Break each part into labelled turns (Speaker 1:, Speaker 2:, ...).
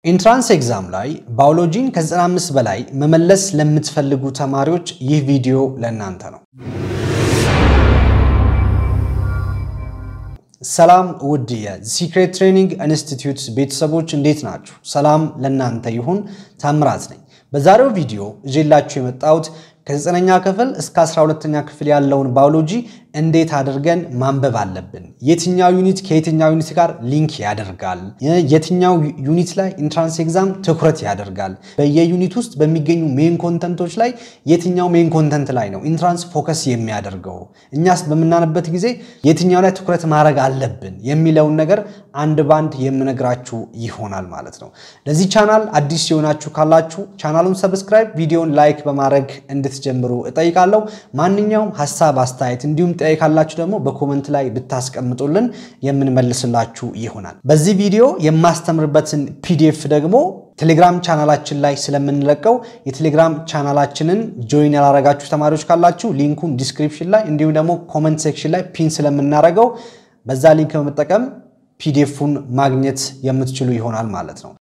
Speaker 1: ኢንትራንስ ኤግዛም ላይ ባዮሎጂን ከ95 በላይ መመለስ ለምትፈልጉ ተማሪዎች ይህ ቪዲዮ ለእናንተ ነው። ሰላም ውድ የሲክሬት ትሬኒንግ ኢንስቲትዩት ቤተሰቦች እንዴት ናችሁ? ሰላም ለእናንተ ይሁን። ታምራት ነኝ። በዛሬው ቪዲዮ እዤላችሁ የመጣሁት ከዘጠነኛ ክፍል እስከ 12ኛ ክፍል ያለውን ባዮሎጂ እንዴት አድርገን ማንበብ አለብን፣ የትኛው ዩኒት ከየትኛው ዩኒት ጋር ሊንክ ያደርጋል፣ የትኛው ዩኒት ላይ ኢንትራንስ ኤግዛም ትኩረት ያደርጋል፣ በየዩኒት ውስጥ በሚገኙ ሜን ኮንተንቶች ላይ የትኛው ሜን ኮንተንት ላይ ነው ኢንትራንስ ፎከስ የሚያደርገው፣ እኛስ በምናነበት ጊዜ የትኛው ላይ ትኩረት ማድረግ አለብን የሚለውን ነገር አንድ ባንድ የምነግራችሁ ይሆናል ማለት ነው። ለዚህ ቻናል አዲስ የሆናችሁ ካላችሁ ቻናሉን ሰብስክራይብ፣ ቪዲዮን ላይክ በማድረግ እንድትጀምሩ እጠይቃለሁ። ማንኛውም ሀሳብ አስተያየት እንዲሁም ጥያቄ ካላችሁ ደግሞ በኮመንት ላይ ብታስቀምጡልን የምንመልስላችሁ ይሆናል። በዚህ ቪዲዮ የማስተምርበትን ፒዲኤፍ ደግሞ ቴሌግራም ቻናላችን ላይ ስለምንለቀው የቴሌግራም ቻናላችንን ጆይን ያላረጋችሁ ተማሪዎች ካላችሁ ሊንኩን ዲስክሪፕሽን ላይ እንዲሁም ደግሞ ኮመንት ሴክሽን ላይ ፒን ስለምናደርገው በዛ ሊንክ በመጠቀም ፒዲኤፉን ማግኘት የምትችሉ ይሆናል ማለት ነው።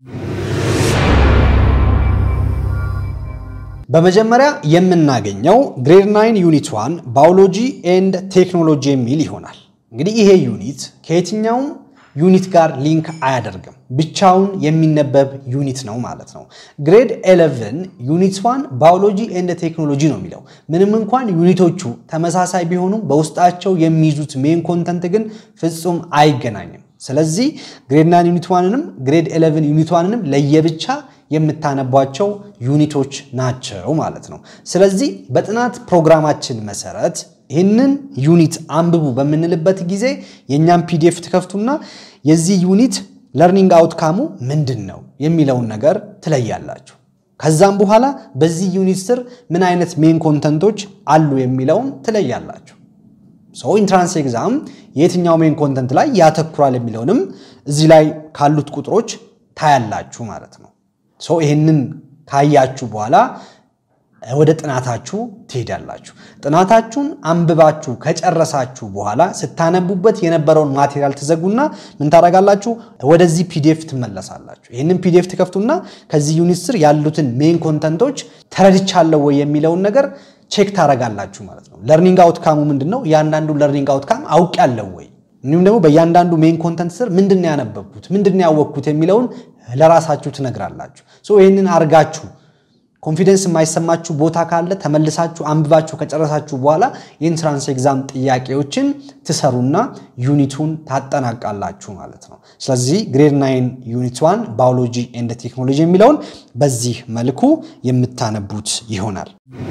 Speaker 1: በመጀመሪያ የምናገኘው ግሬድ 9 ዩኒት 1 ባዮሎጂ ኤንድ ቴክኖሎጂ የሚል ይሆናል። እንግዲህ ይሄ ዩኒት ከየትኛውም ዩኒት ጋር ሊንክ አያደርግም፣ ብቻውን የሚነበብ ዩኒት ነው ማለት ነው። ግሬድ 11 ዩኒት 1 ባዮሎጂ ኤንድ ቴክኖሎጂ ነው የሚለው። ምንም እንኳን ዩኒቶቹ ተመሳሳይ ቢሆኑም በውስጣቸው የሚይዙት ሜን ኮንተንት ግን ፍጹም አይገናኝም። ስለዚህ ግሬድ 9 ዩኒት 1ንም ግሬድ 11 ዩኒት 1ንም ለየብቻ የምታነቧቸው ዩኒቶች ናቸው ማለት ነው። ስለዚህ በጥናት ፕሮግራማችን መሰረት ይህንን ዩኒት አንብቡ በምንልበት ጊዜ የእኛን ፒዲኤፍ ትከፍቱና የዚህ ዩኒት ለርኒንግ አውትካሙ ምንድን ነው የሚለውን ነገር ትለያላችሁ። ከዛም በኋላ በዚህ ዩኒት ስር ምን አይነት ሜን ኮንተንቶች አሉ የሚለውን ትለያላችሁ። ሰው ኢንትራንስ ኤግዛም የትኛው ሜን ኮንተንት ላይ ያተኩራል የሚለውንም እዚህ ላይ ካሉት ቁጥሮች ታያላችሁ ማለት ነው። ሰው ይህንን ካያችሁ በኋላ ወደ ጥናታችሁ ትሄዳላችሁ። ጥናታችሁን አንብባችሁ ከጨረሳችሁ በኋላ ስታነቡበት የነበረውን ማቴሪያል ትዘጉና ምን ታደርጋላችሁ? ወደዚህ ፒዲኤፍ ትመለሳላችሁ። ይህንን ፒዲኤፍ ትከፍቱና ከዚህ ዩኒት ስር ያሉትን ሜን ኮንተንቶች ተረድቻለሁ ወይ የሚለውን ነገር ቼክ ታደርጋላችሁ ማለት ነው። ለርኒንግ አውትካሙ ምንድን ነው? እያንዳንዱ ለርኒንግ አውትካም አውቄያለሁ ወይ እንዲሁም ደግሞ በእያንዳንዱ ሜን ኮንተንት ስር ምንድን ነው ያነበብኩት፣ ምንድን ነው ያወቅኩት የሚለውን ለራሳችሁ ትነግራላችሁ። ይህንን አርጋችሁ ኮንፊደንስ የማይሰማችሁ ቦታ ካለ ተመልሳችሁ አንብባችሁ ከጨረሳችሁ በኋላ የኢንትራንስ ኤግዛም ጥያቄዎችን ትሰሩና ዩኒቱን ታጠናቃላችሁ ማለት ነው። ስለዚህ ግሬድ ናይን ዩኒት ዋን ባዮሎጂ ኤንድ ቴክኖሎጂ የሚለውን በዚህ መልኩ የምታነቡት ይሆናል።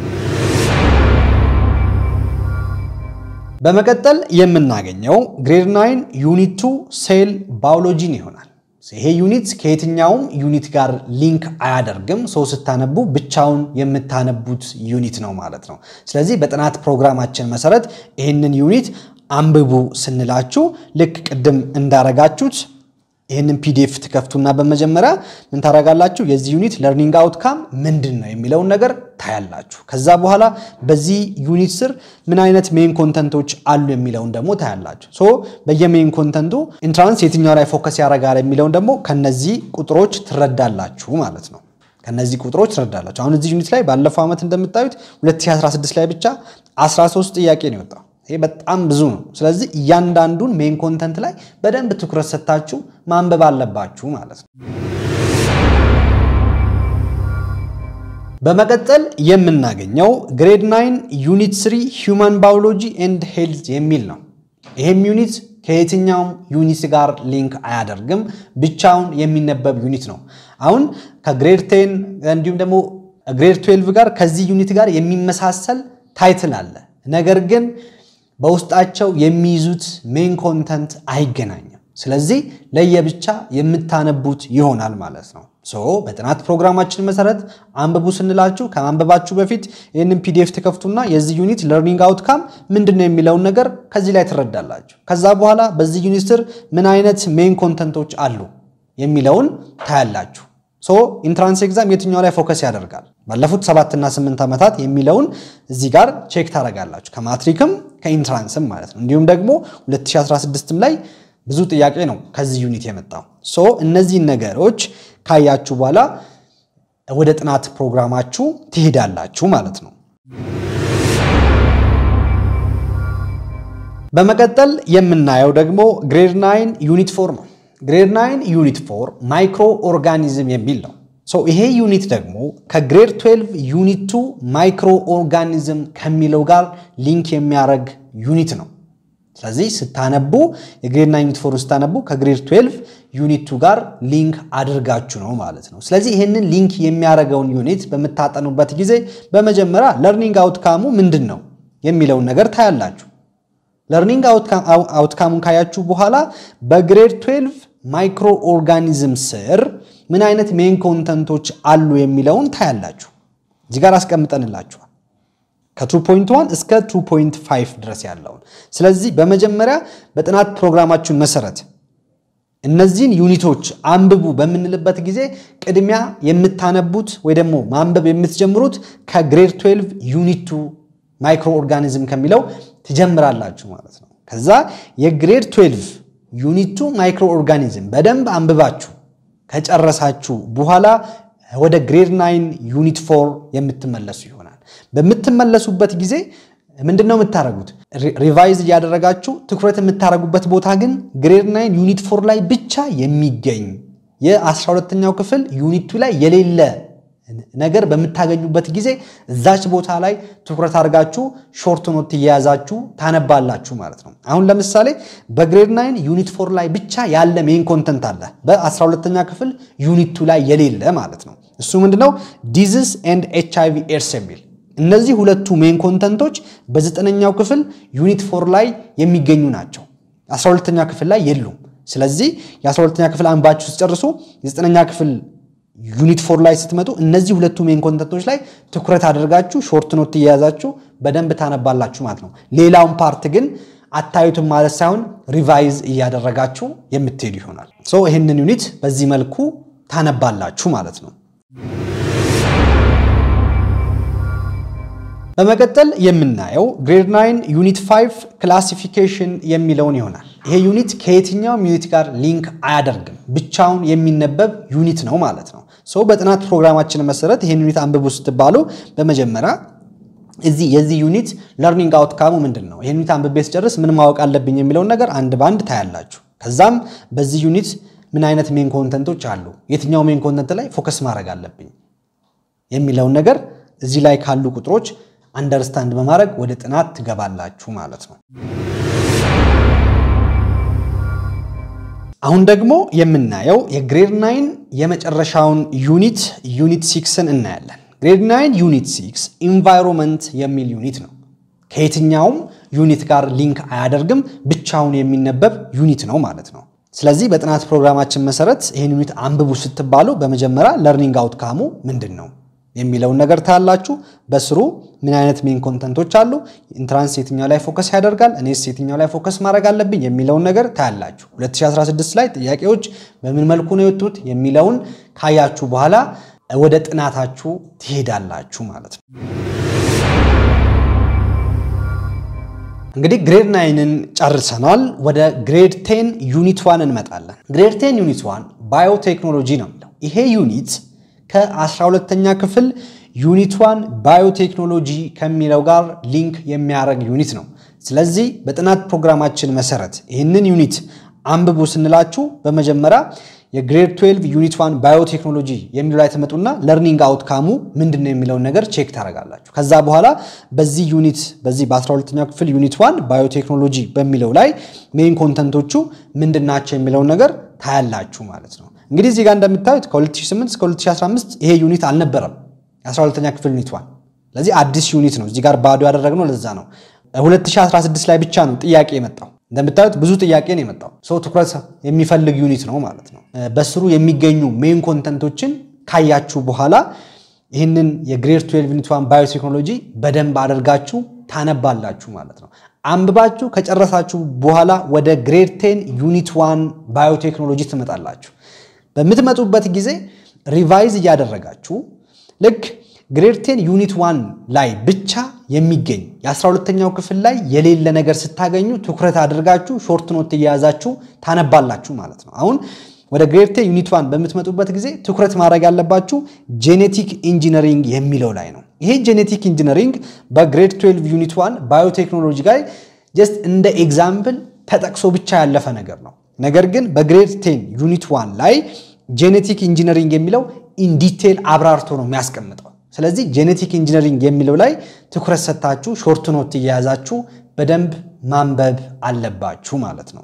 Speaker 1: በመቀጠል የምናገኘው ግሬድ ናይን ዩኒት ቱ ሴል ባዮሎጂን ይሆናል። ይሄ ዩኒት ከየትኛውም ዩኒት ጋር ሊንክ አያደርግም። ሰው ስታነቡ ብቻውን የምታነቡት ዩኒት ነው ማለት ነው። ስለዚህ በጥናት ፕሮግራማችን መሰረት ይህንን ዩኒት አንብቡ ስንላችሁ ልክ ቅድም እንዳረጋችሁት ይህንን ፒዲኤፍ ትከፍቱና በመጀመሪያ ምን ታደርጋላችሁ? የዚህ ዩኒት ለርኒንግ አውትካም ምንድን ነው የሚለውን ነገር ታያላችሁ። ከዛ በኋላ በዚህ ዩኒት ስር ምን አይነት ሜን ኮንተንቶች አሉ የሚለውን ደግሞ ታያላችሁ። ሶ በየሜን ኮንተንቱ ኢንትራንስ የትኛው ላይ ፎከስ ያደርጋል የሚለውን ደግሞ ከነዚህ ቁጥሮች ትረዳላችሁ ማለት ነው። ከነዚህ ቁጥሮች ትረዳላችሁ። አሁን እዚህ ዩኒት ላይ ባለፈው ዓመት እንደምታዩት 2016 ላይ ብቻ 13 ጥያቄ ነው የወጣው። ይሄ በጣም ብዙ ነው። ስለዚህ እያንዳንዱን ሜን ኮንተንት ላይ በደንብ ትኩረት ሰጥታችሁ ማንበብ አለባችሁ ማለት ነው። በመቀጠል የምናገኘው ግሬድ 9 ዩኒት 3 ሂውማን ባዮሎጂ ኤንድ ሄልዝ የሚል ነው። ይሄም ዩኒት ከየትኛውም ዩኒት ጋር ሊንክ አያደርግም፣ ብቻውን የሚነበብ ዩኒት ነው። አሁን ከግሬድ 10 እንዲሁም ደግሞ ግሬድ 12 ጋር ከዚህ ዩኒት ጋር የሚመሳሰል ታይትል አለ ነገር ግን በውስጣቸው የሚይዙት ሜን ኮንተንት አይገናኝም። ስለዚህ ለየብቻ የምታነቡት ይሆናል ማለት ነው። ሶ በጥናት ፕሮግራማችን መሰረት አንብቡ ስንላችሁ ከማንበባችሁ በፊት ይህንን ፒዲኤፍ ትከፍቱና የዚህ ዩኒት ለርኒንግ አውትካም ምንድን ነው የሚለውን ነገር ከዚህ ላይ ትረዳላችሁ። ከዛ በኋላ በዚህ ዩኒት ስር ምን አይነት ሜን ኮንተንቶች አሉ የሚለውን ታያላችሁ። ሶ ኢንትራንስ ኤግዛም የትኛው ላይ ፎከስ ያደርጋል ባለፉት ሰባትና ስምንት ዓመታት የሚለውን እዚህ ጋር ቼክ ታደርጋላችሁ። ከማትሪክም ከኢንትራንስም ማለት ነው። እንዲሁም ደግሞ 2016ም ላይ ብዙ ጥያቄ ነው ከዚህ ዩኒት የመጣው። ሶ እነዚህን ነገሮች ካያችሁ በኋላ ወደ ጥናት ፕሮግራማችሁ ትሄዳላችሁ ማለት ነው። በመቀጠል የምናየው ደግሞ ግሬድ ናይን ዩኒት ፎር ነው። ግሬድ ናይን ዩኒት ፎር ማይክሮ ኦርጋኒዝም የሚል ነው። ይሄ ዩኒት ደግሞ ከግሬድ 12 ዩኒት ቱ ማይክሮ ኦርጋኒዝም ከሚለው ጋር ሊንክ የሚያደርግ ዩኒት ነው። ስለዚህ ስታነቡ የግሬድ ናይን ዩኒት ፎር ስታነቡ ከግሬድ 12 ዩኒት ቱ ጋር ሊንክ አድርጋችሁ ነው ማለት ነው። ስለዚህ ይህንን ሊንክ የሚያደርገውን ዩኒት በምታጠኑበት ጊዜ በመጀመሪያ ለርኒንግ አውትካሙ ምንድን ነው የሚለውን ነገር ታያላችሁ። ለርኒንግ አውትካሙን ካያችሁ በኋላ በግሬድ 12 ማይክሮ ኦርጋኒዝም ስር ምን አይነት ሜን ኮንተንቶች አሉ የሚለውን ታያላችሁ። እዚህ ጋር አስቀምጠንላችኋል ከ2.1 እስከ 2.5 ድረስ ያለውን። ስለዚህ በመጀመሪያ በጥናት ፕሮግራማችን መሰረት እነዚህን ዩኒቶች አንብቡ በምንልበት ጊዜ ቅድሚያ የምታነቡት ወይ ደግሞ ማንበብ የምትጀምሩት ከግሬድ 12 ዩኒት ቱ ማይክሮ ኦርጋኒዝም ከሚለው ትጀምራላችሁ ማለት ነው። ከዛ የግሬድ 12 ዩኒት ቱ ማይክሮ ኦርጋኒዝም በደንብ አንብባችሁ ከጨረሳችሁ በኋላ ወደ ግሬድ ናይን ዩኒት ፎር የምትመለሱ ይሆናል። በምትመለሱበት ጊዜ ምንድን ነው የምታደርጉት? ሪቫይዝ እያደረጋችሁ ትኩረት የምታደርጉበት ቦታ ግን ግሬድ ናይን ዩኒት ፎር ላይ ብቻ የሚገኝ የ12ኛው ክፍል ዩኒቱ ላይ የሌለ ነገር በምታገኙበት ጊዜ እዛች ቦታ ላይ ትኩረት አድርጋችሁ ሾርት ኖት እየያዛችሁ ታነባላችሁ ማለት ነው። አሁን ለምሳሌ በግሬድ ናይን ዩኒት ፎር ላይ ብቻ ያለ ሜን ኮንተንት አለ፣ በ12ኛ ክፍል ዩኒቱ ላይ የሌለ ማለት ነው። እሱ ምንድነው? ዲዝስ ኤንድ ኤች አይቪ ኤድስ የሚል እነዚህ ሁለቱ ሜን ኮንተንቶች በዘጠነኛው ክፍል ዩኒት ፎር ላይ የሚገኙ ናቸው። 12ኛ ክፍል ላይ የሉም። ስለዚህ የ12ኛ ክፍል አንባችሁ ስትጨርሱ የዘጠነኛ ክፍል ዩኒት ፎር ላይ ስትመጡ እነዚህ ሁለቱ ሜን ኮንተንቶች ላይ ትኩረት አድርጋችሁ ሾርት ኖት እየያዛችሁ በደንብ ታነባላችሁ ማለት ነው። ሌላውን ፓርት ግን አታዩትም ማለት ሳይሆን ሪቫይዝ እያደረጋችሁ የምትሄዱ ይሆናል። ሶ ይህንን ዩኒት በዚህ መልኩ ታነባላችሁ ማለት ነው። በመቀጠል የምናየው ግሬድ 9 ዩኒት 5 ክላሲፊኬሽን የሚለውን ይሆናል። ይሄ ዩኒት ከየትኛውም ዩኒት ጋር ሊንክ አያደርግም፣ ብቻውን የሚነበብ ዩኒት ነው ማለት ነው። ሰው በጥናት ፕሮግራማችን መሰረት ይህን ዩኒት አንብቡ ስትባሉ በመጀመሪያ እዚህ የዚህ ዩኒት ለርኒንግ አውትካሙ ምንድን ነው፣ ይህን ዩኒት አንብቤ ስጨርስ ምን ማወቅ አለብኝ የሚለውን ነገር አንድ በአንድ ታያላችሁ። ከዛም በዚህ ዩኒት ምን አይነት ሜን ኮንተንቶች አሉ፣ የትኛው ሜን ኮንተንት ላይ ፎከስ ማድረግ አለብኝ የሚለውን ነገር እዚህ ላይ ካሉ ቁጥሮች አንደርስታንድ በማድረግ ወደ ጥናት ትገባላችሁ ማለት ነው። አሁን ደግሞ የምናየው የግሬድ ናይን የመጨረሻውን ዩኒት ዩኒት ሲክስን እናያለን። ግሬድ ናይን ዩኒት ሲክስ ኢንቫይሮንመንት የሚል ዩኒት ነው። ከየትኛውም ዩኒት ጋር ሊንክ አያደርግም፣ ብቻውን የሚነበብ ዩኒት ነው ማለት ነው። ስለዚህ በጥናት ፕሮግራማችን መሰረት ይህን ዩኒት አንብቡ ስትባሉ በመጀመሪያ ለርኒንግ አውትካሙ ምንድን ነው የሚለውን ነገር ታያላችሁ። በስሩ ምን አይነት ሜን ኮንተንቶች አሉ፣ ኢንትራንስ የትኛው ላይ ፎከስ ያደርጋል፣ እኔስ የትኛው ላይ ፎከስ ማድረግ አለብኝ የሚለውን ነገር ታያላችሁ። 2016 ላይ ጥያቄዎች በምን መልኩ ነው የወጡት የሚለውን ካያችሁ በኋላ ወደ ጥናታችሁ ትሄዳላችሁ ማለት ነው። እንግዲህ ግሬድ ናይንን ጨርሰናል። ወደ ግሬድ ቴን ዩኒት ዋን እንመጣለን። ግሬድ ቴን ዩኒት ዋን ባዮቴክኖሎጂ ነው የሚለው ይሄ ዩኒት ከ12ተኛ ክፍል ዩኒት ዋን ባዮቴክኖሎጂ ከሚለው ጋር ሊንክ የሚያደርግ ዩኒት ነው። ስለዚህ በጥናት ፕሮግራማችን መሰረት ይህንን ዩኒት አንብቡ ስንላችሁ በመጀመሪያ የግሬድ 12 ዩኒት ዋን ባዮቴክኖሎጂ የሚለው ላይ ትመጡና ለርኒንግ አውትካሙ ምንድን ነው የሚለውን ነገር ቼክ ታደርጋላችሁ። ከዛ በኋላ በዚህ ዩኒት በዚህ በ12ኛ ክፍል ዩኒት ዋን ባዮቴክኖሎጂ በሚለው ላይ ሜን ኮንተንቶቹ ምንድን ናቸው የሚለውን ነገር ታያላችሁ ማለት ነው። እንግዲህ እዚህ ጋር እንደምታዩት ከ2008 እስከ 2015 ይሄ ዩኒት አልነበረም፣ የ12ኛ ክፍል ዩኒት ዋን። ስለዚህ አዲስ ዩኒት ነው እዚህ ጋር ባዶ ያደረግነው ለዛ ነው። 2016 ላይ ብቻ ነው ጥያቄ የመጣው። እንደምታዩት ብዙ ጥያቄ ነው የመጣው። ሰው ትኩረት የሚፈልግ ዩኒት ነው ማለት ነው። በስሩ የሚገኙ ሜን ኮንተንቶችን ካያችሁ በኋላ ይህንን የግሬድ 12 ዩኒት ዋን ባዮቴክኖሎጂ በደንብ አድርጋችሁ ታነባላችሁ ማለት ነው። አንብባችሁ ከጨረሳችሁ በኋላ ወደ ግሬድ 10 ዩኒት ዋን ባዮቴክኖሎጂ ትመጣላችሁ። በምትመጡበት ጊዜ ሪቫይዝ እያደረጋችሁ ልክ ግሬድ ቴን ዩኒት ዋን ላይ ብቻ የሚገኝ የ12ተኛው ክፍል ላይ የሌለ ነገር ስታገኙ ትኩረት አድርጋችሁ ሾርት ኖት እየያዛችሁ ታነባላችሁ ማለት ነው። አሁን ወደ ግሬድ ቴን ዩኒት ዋን በምትመጡበት ጊዜ ትኩረት ማድረግ ያለባችሁ ጄኔቲክ ኢንጂነሪንግ የሚለው ላይ ነው። ይሄ ጄኔቲክ ኢንጂነሪንግ በግሬድ 12 ዩኒት ዋን ባዮቴክኖሎጂ ጋር ጀስት እንደ ኤግዛምፕል ተጠቅሶ ብቻ ያለፈ ነገር ነው። ነገር ግን በግሬድ ቴን ዩኒት ዋን ላይ ጄኔቲክ ኢንጂነሪንግ የሚለው ኢንዲቴል አብራርቶ ነው የሚያስቀምጠው። ስለዚህ ጄኔቲክ ኢንጂነሪንግ የሚለው ላይ ትኩረት ሰጥታችሁ ሾርት ኖት እየያዛችሁ በደንብ ማንበብ አለባችሁ ማለት ነው።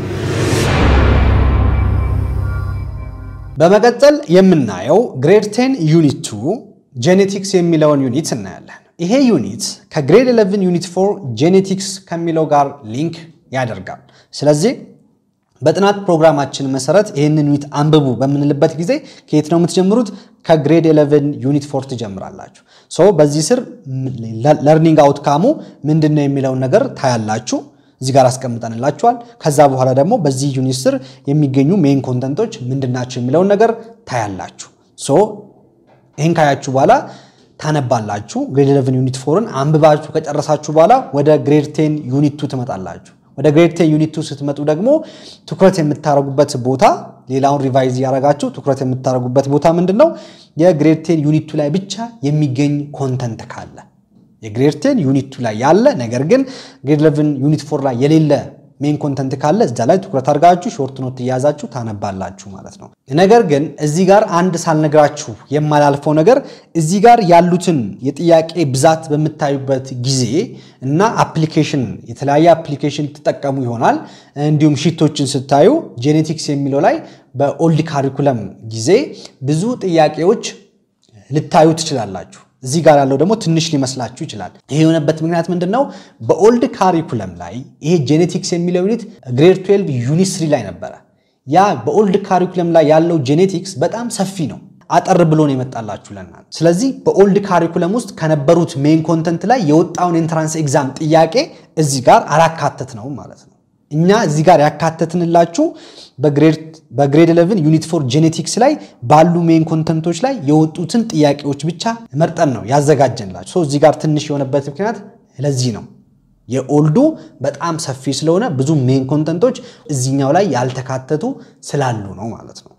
Speaker 1: በመቀጠል የምናየው ግሬድ 10 ዩኒት 2 ጄኔቲክስ የሚለውን ዩኒት እናያለን። ይሄ ዩኒት ከግሬድ 11 ዩኒት 4 ጄኔቲክስ ከሚለው ጋር ሊንክ ያደርጋል። ስለዚህ በጥናት ፕሮግራማችን መሰረት ይህንን ዩኒት አንብቡ በምንልበት ጊዜ ከየት ነው የምትጀምሩት? ከግሬድ 11 ዩኒት 4 ትጀምራላችሁ። ሶ በዚህ ስር ለርኒንግ አውትካሙ ምንድን ነው የሚለውን ነገር ታያላችሁ። እዚህ ጋር አስቀምጠንላችኋል። ከዛ በኋላ ደግሞ በዚህ ዩኒት ስር የሚገኙ ሜይን ኮንተንቶች ምንድናቸው የሚለውን ነገር ታያላችሁ። ሶ ይህን ካያችሁ በኋላ ታነባላችሁ። ግሬድ 11 ዩኒት 4ን አንብባችሁ ከጨረሳችሁ በኋላ ወደ ግሬድ 10 ዩኒት 2 ትመጣላችሁ። ወደ ግሬድ 10 ዩኒት 2 ስትመጡ ደግሞ ትኩረት የምታደርጉበት ቦታ ሌላውን ሪቫይዝ እያደረጋችሁ ትኩረት የምታደርጉበት ቦታ ምንድን ነው? የግሬድ 10 ዩኒት 2 ላይ ብቻ የሚገኝ ኮንተንት ካለ የግሬድ 10 ዩኒት 2 ላይ ያለ ነገር ግን ግሬድ 11 ዩኒት 4 ላይ የሌለ ሜን ኮንተንት ካለ እዛ ላይ ትኩረት አድርጋችሁ ሾርት ኖት እያያዛችሁ ታነባላችሁ ማለት ነው። ነገር ግን እዚህ ጋር አንድ ሳልነግራችሁ የማላልፈው ነገር እዚህ ጋር ያሉትን የጥያቄ ብዛት በምታዩበት ጊዜ እና አፕሊኬሽን የተለያየ አፕሊኬሽን ትጠቀሙ ይሆናል። እንዲሁም ሺቶችን ስታዩ ጄኔቲክስ የሚለው ላይ በኦልድ ካሪኩለም ጊዜ ብዙ ጥያቄዎች ልታዩ ትችላላችሁ። እዚህ ጋር ያለው ደግሞ ትንሽ ሊመስላችሁ ይችላል። ይሄ የሆነበት ምክንያት ምንድን ነው? በኦልድ ካሪኩለም ላይ ይሄ ጄኔቲክስ የሚለው ዩኒት ግሬድ 12 ዩኒት ስሪ ላይ ነበረ። ያ በኦልድ ካሪኩለም ላይ ያለው ጄኔቲክስ በጣም ሰፊ ነው። አጠር ብሎ ነው የመጣላችሁ ለእናንተ። ስለዚህ በኦልድ ካሪኩለም ውስጥ ከነበሩት ሜን ኮንተንት ላይ የወጣውን ኤንትራንስ ኤግዛም ጥያቄ እዚህ ጋር አላካተት ነው ማለት ነው። እኛ እዚህ ጋር ያካተትንላችሁ በግሬድ 11 ዩኒት ፎር ጄኔቲክስ ላይ ባሉ ሜን ኮንተንቶች ላይ የወጡትን ጥያቄዎች ብቻ መርጠን ነው ያዘጋጀንላችሁ። እዚህ ጋር ትንሽ የሆነበት ምክንያት ለዚህ ነው። የኦልዱ በጣም ሰፊ ስለሆነ ብዙ ሜን ኮንተንቶች እዚኛው ላይ ያልተካተቱ ስላሉ ነው ማለት ነው።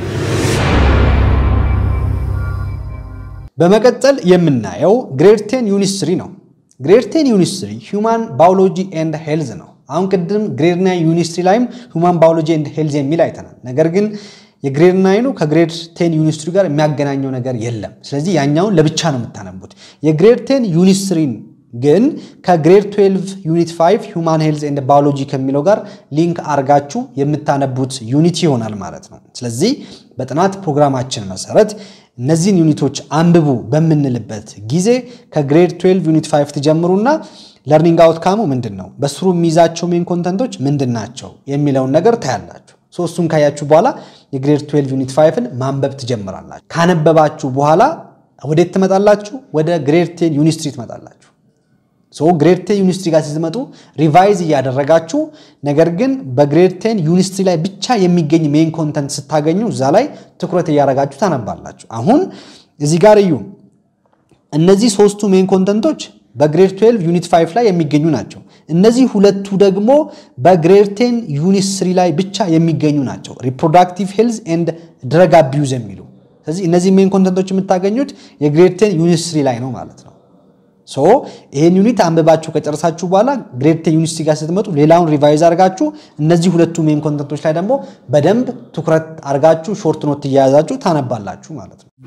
Speaker 1: በመቀጠል የምናየው ግሬድ 10 ዩኒት 3 ነው። ግሬድ 10 ዩኒት 3 ሂውማን ባዮሎጂ ኤንድ ሄልዝ ነው። አሁን ቅድም ግሬድ 9 ዩኒት 3 ላይም ሁማን ባዮሎጂ ኤንድ ሄልዝ የሚል አይተናል። ነገር ግን የግሬድ ናይኑ ከግሬድ 10 ዩኒት 3 ጋር የሚያገናኘው ነገር የለም። ስለዚህ ያኛውን ለብቻ ነው የምታነቡት። የግሬድ 10 ዩኒት 3 ግን ከግሬድ 12 ዩኒት 5 ሁማን ሄልዝ ኤንድ ባዮሎጂ ከሚለው ጋር ሊንክ አርጋችሁ የምታነቡት ዩኒት ይሆናል ማለት ነው። ስለዚህ በጥናት ፕሮግራማችን መሰረት እነዚህን ዩኒቶች አንብቡ በምንልበት ጊዜ ከግሬድ 12 ዩኒት 5 ትጀምሩና ለርኒንግ አውትካሙ ምንድን ነው፣ በስሩ የሚይዛቸው ሜን ኮንተንቶች ምንድን ናቸው የሚለውን ነገር ታያላችሁ። ሶስቱን ካያችሁ በኋላ የግሬድ 12 ዩኒት 5ን ማንበብ ትጀምራላችሁ። ካነበባችሁ በኋላ ወዴት ትመጣላችሁ? ወደ ግሬድ 10 ዩኒት 3 ትመጣላችሁ። ግሬድ 10 ዩኒት 3 ጋር ስትመጡ ሪቫይዝ እያደረጋችሁ ነገር ግን በግሬድ 10 ዩኒት 3 ላይ ብቻ የሚገኝ ሜን ኮንተንት ስታገኙ እዛ ላይ ትኩረት እያደረጋችሁ ታነባላችሁ። አሁን እዚህ ጋር እዩ። እነዚህ ሶስቱ ሜን ኮንተንቶች በግሬድ 12 ዩኒት 5 ላይ የሚገኙ ናቸው። እነዚህ ሁለቱ ደግሞ በግሬድ 10 ዩኒት 3 ላይ ብቻ የሚገኙ ናቸው። ሪፕሮዳክቲቭ ሄልዝ ኤንድ ድረግ አቢዩዝ የሚሉ ስለዚህ እነዚህ ሜን ኮንተንቶች የምታገኙት የግሬድ 10 ዩኒት 3 ላይ ነው ማለት ነው። ሶ ይሄን ዩኒት አንብባችሁ ከጨረሳችሁ በኋላ ግሬድ 10 ዩኒት 3 ጋር ስትመጡ ሌላውን ሪቫይዝ አድርጋችሁ እነዚህ ሁለቱ ሜን ኮንተንቶች ላይ ደግሞ በደንብ ትኩረት አድርጋችሁ ሾርት ኖት እያያዛችሁ ታነባላችሁ ማለት ነው።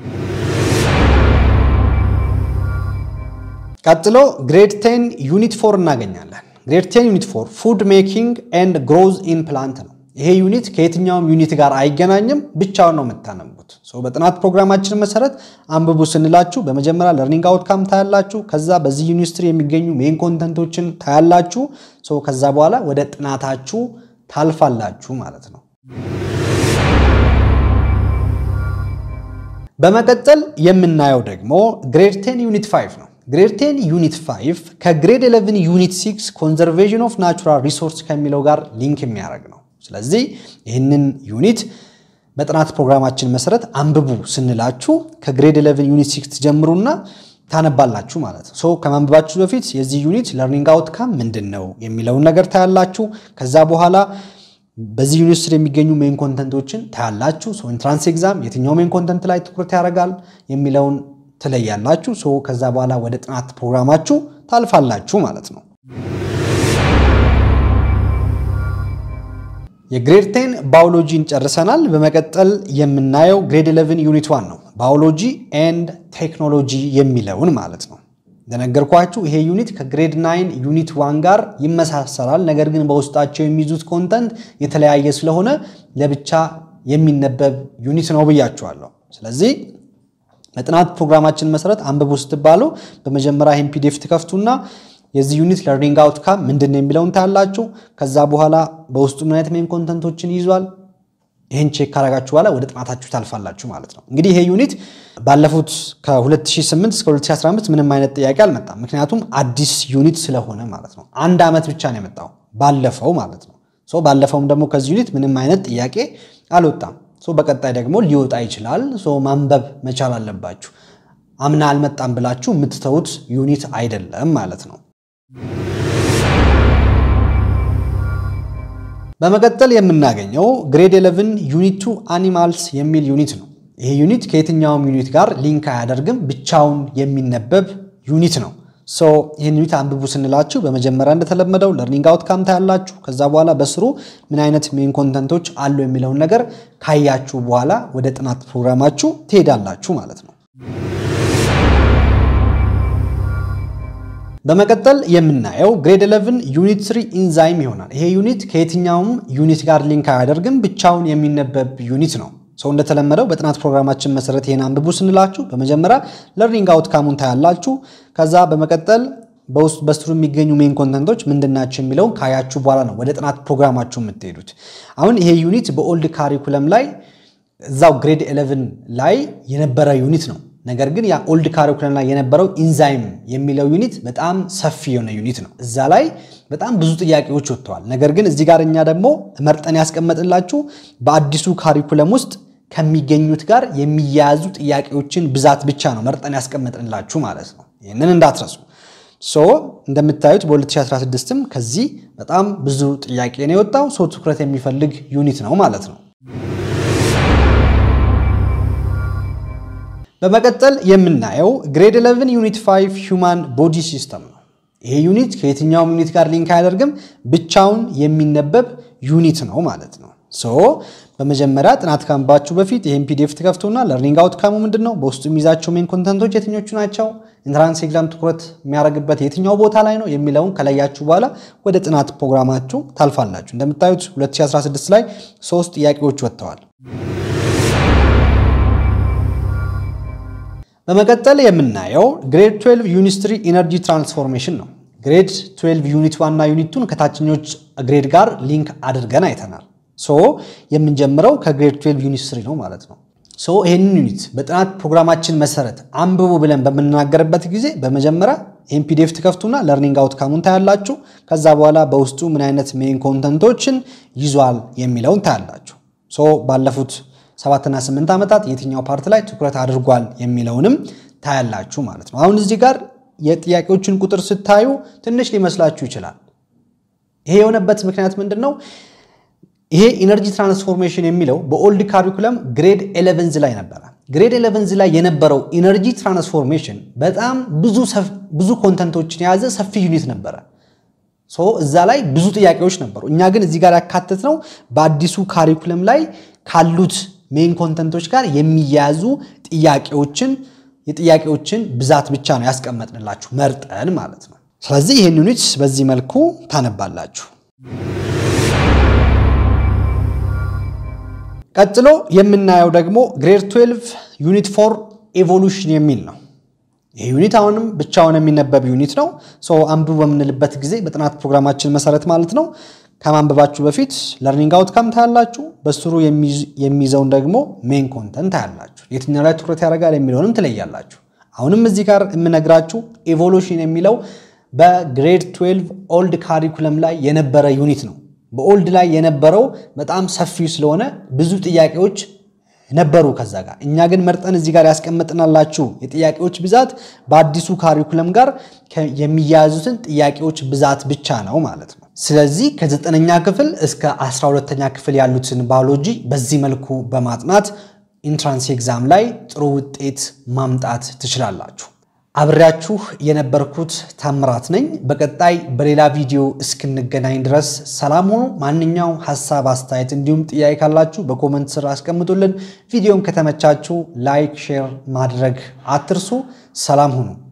Speaker 1: ቀጥሎ ግሬድ 10 ዩኒት 4 እናገኛለን። ግሬድ 10 ዩኒት 4 ፉድ ሜኪንግ ኤንድ ግሮዝ ኢን ፕላንት ነው። ይሄ ዩኒት ከየትኛውም ዩኒት ጋር አይገናኝም፣ ብቻውን ነው የምታነቡት። በጥናት ፕሮግራማችን መሰረት አንብቡ ስንላችሁ በመጀመሪያ ለርኒንግ አውትካም ታያላችሁ። ከዛ በዚህ ዩኒስትሪ የሚገኙ ሜን ኮንተንቶችን ታያላችሁ። ከዛ በኋላ ወደ ጥናታችሁ ታልፋላችሁ ማለት ነው። በመቀጠል የምናየው ደግሞ ግሬድ 10 ዩኒት 5 ነው። ግሬድ 10 ዩኒት 5 ከግሬድ 11 ዩኒት 6 ኮንዘርቬሽን ኦፍ ናቹራል ሪሶርስ ከሚለው ጋር ሊንክ የሚያደርግ ነው። ስለዚህ ይህንን ዩኒት በጥናት ፕሮግራማችን መሰረት አንብቡ ስንላችሁ ከግሬድ 11 ዩኒት 6 ጀምሩና ታነባላችሁ ማለት ነው። ሶ ከማንበባችሁ በፊት የዚህ ዩኒት ለርኒንግ አውትካም ምንድን ነው የሚለውን ነገር ታያላችሁ። ከዛ በኋላ በዚህ ዩኒት ስር የሚገኙ ሜን ኮንተንቶችን ታያላችሁ። ኢንትራንስ ኤግዛም የትኛው ሜን ኮንተንት ላይ ትኩረት ያደርጋል የሚለውን ትለያላችሁ። ሶ ከዛ በኋላ ወደ ጥናት ፕሮግራማችሁ ታልፋላችሁ ማለት ነው። የግሬድ ቴን ባዮሎጂን ጨርሰናል። በመቀጠል የምናየው ግሬድ 11 ዩኒት ዋን ነው። ባዮሎጂ ኤንድ ቴክኖሎጂ የሚለውን ማለት ነው። እንደነገርኳችሁ ይሄ ዩኒት ከግሬድ 9 ዩኒት ዋን ጋር ይመሳሰላል። ነገር ግን በውስጣቸው የሚይዙት ኮንተንት የተለያየ ስለሆነ ለብቻ የሚነበብ ዩኒት ነው ብያችኋለሁ። ስለዚህ በጥናት ፕሮግራማችን መሰረት አንብቡ ስትባሉ በመጀመሪያ ይህን ፒዲኤፍ ትከፍቱና የዚህ ዩኒት ለርኒንግ አውትካም ምንድን ነው የሚለውን ታያላችሁ። ከዛ በኋላ በውስጡ ምን አይነት ሜን ኮንተንቶችን ይዟል ይህን ቼክ ካረጋችሁ በኋላ ወደ ጥናታችሁ ታልፋላችሁ ማለት ነው። እንግዲህ ይሄ ዩኒት ባለፉት ከ2008 እስከ 2015 ምንም አይነት ጥያቄ አልመጣም። ምክንያቱም አዲስ ዩኒት ስለሆነ ማለት ነው። አንድ ዓመት ብቻ ነው የመጣው ባለፈው ማለት ነው። ሶ ባለፈውም ደግሞ ከዚህ ዩኒት ምንም አይነት ጥያቄ አልወጣም። ሶ በቀጣይ ደግሞ ሊወጣ ይችላል። ሶ ማንበብ መቻል አለባችሁ። አምና አልመጣም ብላችሁ የምትተዉት ዩኒት አይደለም ማለት ነው። በመቀጠል የምናገኘው ግሬድ 11 ዩኒት ቱ አኒማልስ የሚል ዩኒት ነው። ይሄ ዩኒት ከየትኛውም ዩኒት ጋር ሊንክ አያደርግም፣ ብቻውን የሚነበብ ዩኒት ነው። ሶ ይህን ዩኒት አንብቡ ስንላችሁ በመጀመሪያ እንደተለመደው ለርኒንግ አውትካም ታያላችሁ። ከዛ በኋላ በስሩ ምን አይነት ሜን ኮንተንቶች አሉ የሚለውን ነገር ካያችሁ በኋላ ወደ ጥናት ፕሮግራማችሁ ትሄዳላችሁ ማለት ነው። በመቀጠል የምናየው ግሬድ 11 ዩኒት 3 ኢንዛይም ይሆናል። ይሄ ዩኒት ከየትኛውም ዩኒት ጋር ሊንክ አያደርግም፣ ብቻውን የሚነበብ ዩኒት ነው። ሰው እንደተለመደው በጥናት ፕሮግራማችን መሰረት ይሄን አንብቡ ስንላችሁ በመጀመሪያ ለርኒንግ አውትካሙን ታያላችሁ። ከዛ በመቀጠል በውስጥ በስሩ የሚገኙ ሜን ኮንተንቶች ምንድናቸው የሚለውን ካያችሁ በኋላ ነው ወደ ጥናት ፕሮግራማችሁ የምትሄዱት። አሁን ይሄ ዩኒት በኦልድ ካሪኩለም ላይ እዛው ግሬድ 11 ላይ የነበረ ዩኒት ነው። ነገር ግን ያ ኦልድ ካሪኩለም ላይ የነበረው ኢንዛይም የሚለው ዩኒት በጣም ሰፊ የሆነ ዩኒት ነው። እዛ ላይ በጣም ብዙ ጥያቄዎች ወጥተዋል። ነገር ግን እዚህ ጋር እኛ ደግሞ መርጠን ያስቀመጥላችሁ በአዲሱ ካሪኩለም ውስጥ ከሚገኙት ጋር የሚያያዙ ጥያቄዎችን ብዛት ብቻ ነው መርጠን ያስቀመጥንላችሁ ማለት ነው። ይህንን እንዳትረሱ። ሶ እንደምታዩት በ2016ም ከዚህ በጣም ብዙ ጥያቄ ነው የወጣው። ሰው ትኩረት የሚፈልግ ዩኒት ነው ማለት ነው። በመቀጠል የምናየው ግሬድ 11 ዩኒት 5 ሂውማን ቦዲ ሲስተም ነው። ይሄ ዩኒት ከየትኛውም ዩኒት ጋር ሊንክ አያደርግም፣ ብቻውን የሚነበብ ዩኒት ነው ማለት ነው። ሶ በመጀመሪያ ጥናት ካምባችሁ በፊት ይህን ፒዲኤፍ ትከፍቱና ለርኒንግ አውትካሙ ምንድን ነው፣ በውስጡ የሚይዛቸው ሜን ኮንተንቶች የትኞቹ ናቸው፣ ኢንትራንስ ኤግዛም ትኩረት የሚያደርግበት የትኛው ቦታ ላይ ነው የሚለውን ከለያችሁ በኋላ ወደ ጥናት ፕሮግራማችሁ ታልፋላችሁ። እንደምታዩት 2016 ላይ ሶስት ጥያቄዎች ወጥተዋል። በመቀጠል የምናየው ግሬድ 12 ዩኒት 3 ኢነርጂ ትራንስፎርሜሽን ነው። ግሬድ 12 ዩኒት ዋና ዩኒቱን ከታችኞች ግሬድ ጋር ሊንክ አድርገን አይተናል። ሶ የምንጀምረው ከግሬድ 12 ዩኒት 3 ነው ማለት ነው። ሶ ይህንን ዩኒት በጥናት ፕሮግራማችን መሰረት አንብቡ ብለን በምናገርበት ጊዜ በመጀመሪያ ይህን ፒዲኤፍ ትከፍቱና ለርኒንግ አውትካሙን ታያላችሁ። ከዛ በኋላ በውስጡ ምን አይነት ሜን ኮንተንቶችን ይዟል የሚለውን ታያላችሁ። ሶ ባለፉት ሰባትና ስምንት ዓመታት የትኛው ፓርት ላይ ትኩረት አድርጓል የሚለውንም ታያላችሁ ማለት ነው። አሁን እዚህ ጋር የጥያቄዎችን ቁጥር ስታዩ ትንሽ ሊመስላችሁ ይችላል። ይሄ የሆነበት ምክንያት ምንድን ነው? ይሄ ኢነርጂ ትራንስፎርሜሽን የሚለው በኦልድ ካሪኩለም ግሬድ ኤሌቨንዝ ላይ ነበረ። ግሬድ ኤሌቨንዝ ላይ የነበረው ኢነርጂ ትራንስፎርሜሽን በጣም ብዙ ኮንተንቶችን የያዘ ሰፊ ዩኒት ነበረ። እዛ ላይ ብዙ ጥያቄዎች ነበሩ። እኛ ግን እዚህ ጋር ያካተት ነው በአዲሱ ካሪኩለም ላይ ካሉት ሜን ኮንተንቶች ጋር የሚያያዙ ጥያቄዎችን የጥያቄዎችን ብዛት ብቻ ነው ያስቀመጥንላችሁ መርጠን ማለት ነው። ስለዚህ ይህን ዩኒት በዚህ መልኩ ታነባላችሁ። ቀጥሎ የምናየው ደግሞ ግሬድ 12 ዩኒት ፎር ኤቮሉሽን የሚል ነው። ይህ ዩኒት አሁንም ብቻውን የሚነበብ ዩኒት ነው። አንብቡ በምንልበት ጊዜ በጥናት ፕሮግራማችን መሰረት ማለት ነው ከማንበባችሁ በፊት ለርኒንግ አውትካም ታያላችሁ። በስሩ የሚይዘውን ደግሞ ሜን ኮንተንት ታያላችሁ። የትኛው ላይ ትኩረት ያደርጋል የሚለውንም ትለያላችሁ። አሁንም እዚህ ጋር የምነግራችሁ ኤቮሉሽን የሚለው በግሬድ 12 ኦልድ ካሪኩለም ላይ የነበረ ዩኒት ነው። በኦልድ ላይ የነበረው በጣም ሰፊ ስለሆነ ብዙ ጥያቄዎች ነበሩ ከዛ ጋር። እኛ ግን መርጠን እዚህ ጋር ያስቀምጥናላችሁ የጥያቄዎች ብዛት በአዲሱ ካሪኩለም ጋር የሚያያዙትን ጥያቄዎች ብዛት ብቻ ነው ማለት ነው። ስለዚህ ከዘጠነኛ ክፍል እስከ አስራ ሁለተኛ ክፍል ያሉትን ባዮሎጂ በዚህ መልኩ በማጥናት ኢንትራንስ ኤግዛም ላይ ጥሩ ውጤት ማምጣት ትችላላችሁ። አብሬያችሁ የነበርኩት ታምራት ነኝ። በቀጣይ በሌላ ቪዲዮ እስክንገናኝ ድረስ ሰላም ሁኑ። ማንኛውም ሀሳብ፣ አስተያየት እንዲሁም ጥያቄ ካላችሁ በኮመንት ስር አስቀምጡልን። ቪዲዮም ከተመቻችሁ ላይክ፣ ሼር ማድረግ አትርሱ። ሰላም ሁኑ።